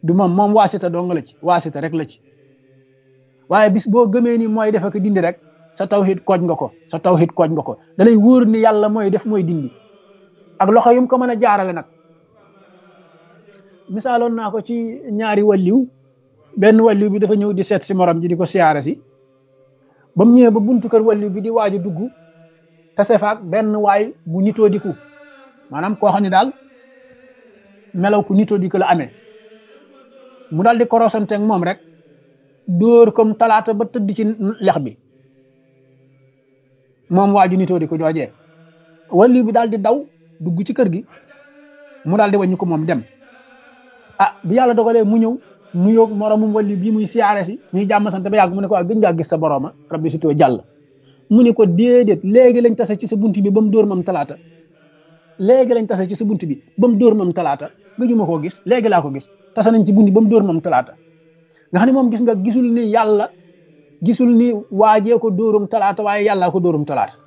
du moom moom waasita dong la ci waasita rek la ci waaye bis boo gëmee ni mooy def ak dindi rek sa tawhid kooj nga ko sa tawhid kooj nga ko da lay wóor ni yàlla mooy def mooy dindi ak loxo yum ko mën a jaarale nag misaaloon naa ko ci ñaari walliw benn walliw bi dafa ñëw di seet si morom ji di ko siyaare si ba mu ñëwee ba buntu kër walliw bi di waaj a dugg tase faak benn waay bu nitoo diku maanaam koo xam ne daal melaw ku nitoo diku la amee mu daal di korosanteeg moom rek dóor comme talaata ba tëdd ci lex bi moom waaju nitoo di ko joojee walliw bi daal di daw dugg ci kër gi mu daal di wàññi ko moom dem ah bi yàlla dogalee mu ñëw mu yóog moromum walliw bii muy siyaare si ñuy jàmm sant ba yàgg mu ne ko waa gën ngaa gis sa borooma rabbi si too jàll mu ne ko déedéet léegi lañ tase ci sa bunt bi ba mu dóor mam talaata léegi lañ tase ci sa bunt bi ba mu dóor mam talaata gëjuma koo gis léegi laa ko gis tase nañ ci bunt bi ba mu dóor mam talaata nga xam ne moom gis nga gisul ni yàlla gisul ni waajee ko dóorum talaata waaye yàllaa ko dóorum talaata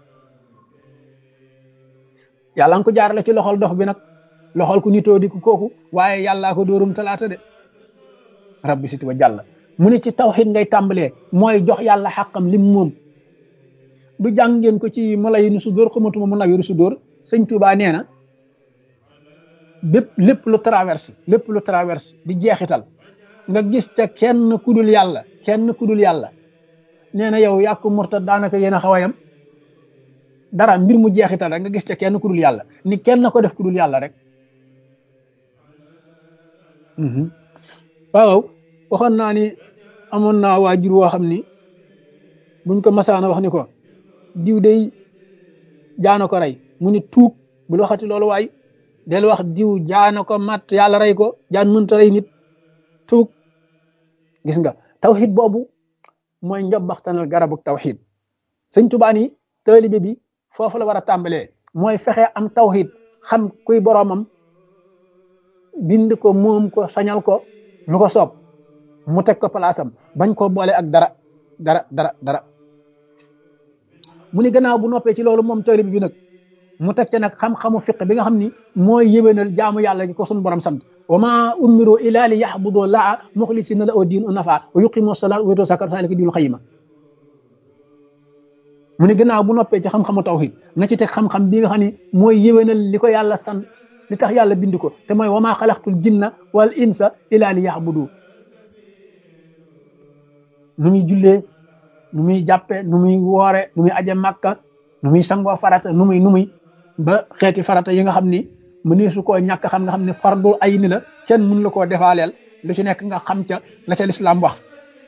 yàlla nga ko jaarale ci loxol dox bi nag loxol ku nitoo di ko kooku waaye yàllaa ko dóorum talaata de rabbi siti wa jàll mu ne ci tawxid ngay tàmbalee mooy jox yàlla xàqam lim moom du jàng ngeen ko ci mala yi nu su dóor xamatuma mu nawiru su dóor sëñ Tuubaa nee na bépp lépp lu traverse lépp lu traverse di jeexital nga gis ca kenn kudul yàlla kenn kudul yàlla nee na yow yàq murtad daanaka yéen a xaw a yam dara mbir mu jeexital rek nga gis ca kenn kudul yàlla ni kenn ko def kudul yàlla rek waaw waxoon naa ni amoon naa waajur woo xam ni buñ ko masaana wax ni ko diw day jaana ko rey mu ni tuug bul waxati loolu waay del wax diw jaana ko mat yàlla rey ko jaan mënta rey nit tuug gis nga tawxid boobu mooy njobbaxtanal garabu tawxid sëñ Tuubaa ni taalibe bi foofu la war a tàmbalee mooy fexe am tawxid xam kuy boroomam bind ko moom ko sañal ko lu ko soob mu teg ko palaasam bañ ko boole ak dara dara dara dara mu ni gannaaw bu noppee ci loolu moom taalibe bi nag mu teg ca nag xam-xamu fiq bi nga xam ni mooy yéwénal jaamu yàlla gi ko sunu borom sant wa ma umiru ila li yaxbudu laa muxlisina la oo diin u nafa wa yuqimu salaat wa yutu zakat zalika diinul xayima mu ni gannaaw bu noppee ci xam-xamu tawhid na ci teg xam-xam bi nga xam ni mooy yéwénal li ko yàlla sant li tax yàlla bind ko te mooy wa ma xalaqtul jinna wal insa ila li yaxbudu nu muy jullee nu muy jàppe nu muy woore nu muy aje màkka nu muy sangoo farata nu muy nu muy ba xeeti farata yi nga xam ni mënee su koo ñàkk xam nga xam ne fardul ay ni la kenn mën la koo defaaleel lu ci nekk nga xam ca la ca lislaam wax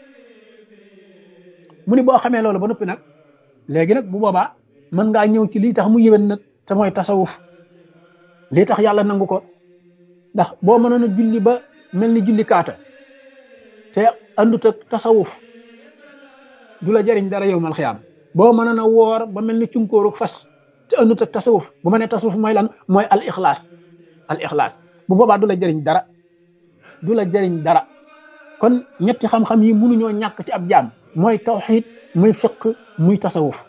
mu ni boo xamee loolu ba noppi nag léegi nag bu boobaa mën ngaa ñëw ci lii tax mu yéwén nag te mooy tasawuf lii tax yàlla nangu ko ndax boo mënoon a julli ba mel ni julli kaata te andut ak tasawuf du la jëriñ dara yow mal xiyaam boo mënoon a woor ba mel ni cunkóoru fas te andut ak tasawuf bu ma nee tasawuf mooy lan mooy al ixlaas al ixlaas bu boobaa du la jëriñ dara du la jëriñ dara kon ñetti xam-xam yi mënuñoo ñàkk ci ab jaam mooy tawxid muy fiq muy tasawuf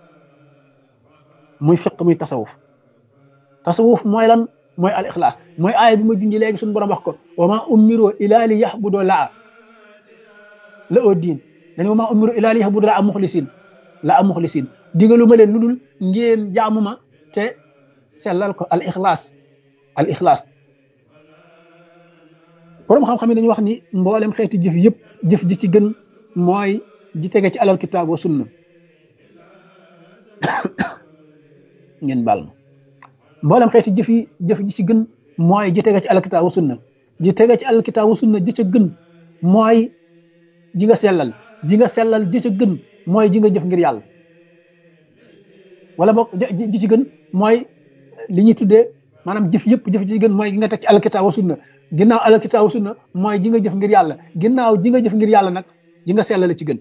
muy fiq muy tasawuf tasawuf mooy lan mooy al ixlaas mooy aaya bi ma junji léegi suñu borom wax ko wa ma umiru ila li yaxbudu laa la oo diin dañu wa ma umiru ila li yaxbudu laa muxlisin la am muxlisin digalu ma leen lu dul ngeen jaamu ma te sellal ko al ixlaas al ixlaas borom xam-xam yi dañuy wax ni mboolem xeeti jëf yëpp jëf ji ci gën mooy ji tege ci alal kitaab wa sunna ngeen baal ma mboolem xeeti jëf yi jëf ji ci gën mooy ji tege ci alal kitaab wa sunna ji tege ci alal kitaab wa sunna ji ca gën mooy ji nga sellal ji nga sellal ji ca gën mooy ji nga jëf ngir yàlla wala boog ji ci gën mooy li ñuy tuddee maanaam jëf yëpp jëf ji ci gën mooy gi nga teg ci alkitaab wa sunna ginnaaw alkitaab wa sunna mooy ji nga jëf ngir yàlla ginnaaw ji nga jëf ngir yàlla nag ji nga sellal ci gën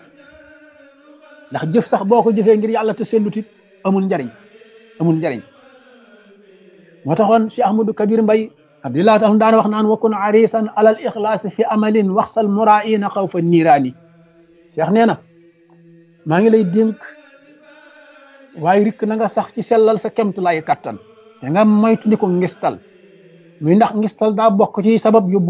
ndax jëf sax boo ko jëfee ngir yàlla te sellutit amul njariñ amul njariñ moo taxoon Cheikh Ahmadou Kabir Mbay abdillah taala daana wax naan wakun arisan alal ixlaas fi amalin waxsal muraina xaw fa niiraani Cheikh nee na maa ngi lay dénk waaye rikk na nga sax ci sellal sa kemtu lay kattan te nga moytu ni ko ngistal muy ndax ngistal daa bokk ci sabab yóbbu